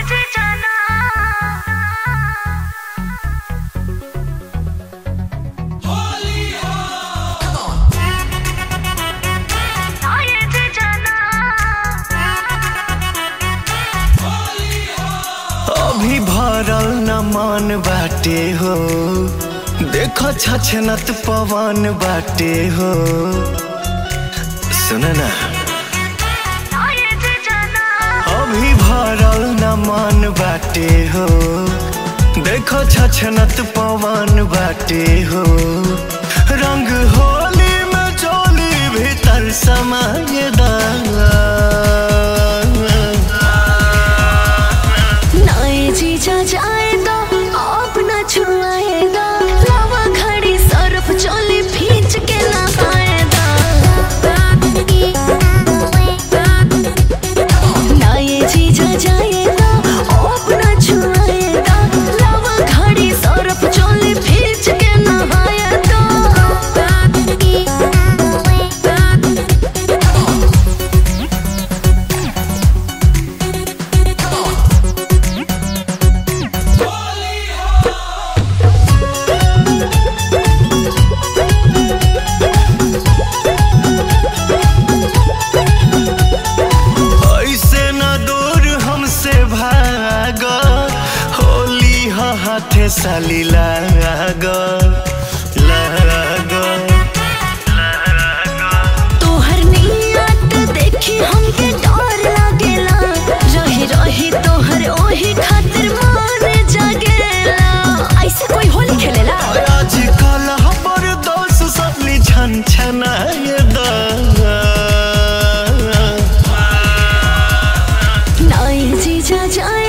अभी भरल न मन बाटे हो देखो छछनत पवन बाटे हो सुन ना अभी भरल न मन बाटे हो देखो छछनत पवन बाटे हो रंग होली में चोली भीतर समाये नाए जीजा जाएगा अपना छुआएगा लावा खड़ी सरफ चोली भींच के नहाएगा नाए जीजा जाएगा अपना छुआएगा लावा खड़ी सरफ चोली भींच के नहाएगा ऐसे न दूर हमसे भाग होली ह हाथे साली लाग लाग तोहर नियत देखी हमके डर लागेला रही रही तोहर ओही खातिर मन जागेला ऐसे कोई होली खेलेला आजकल हमर दोस्त सबली छन छनाए द नाई जीजा जाए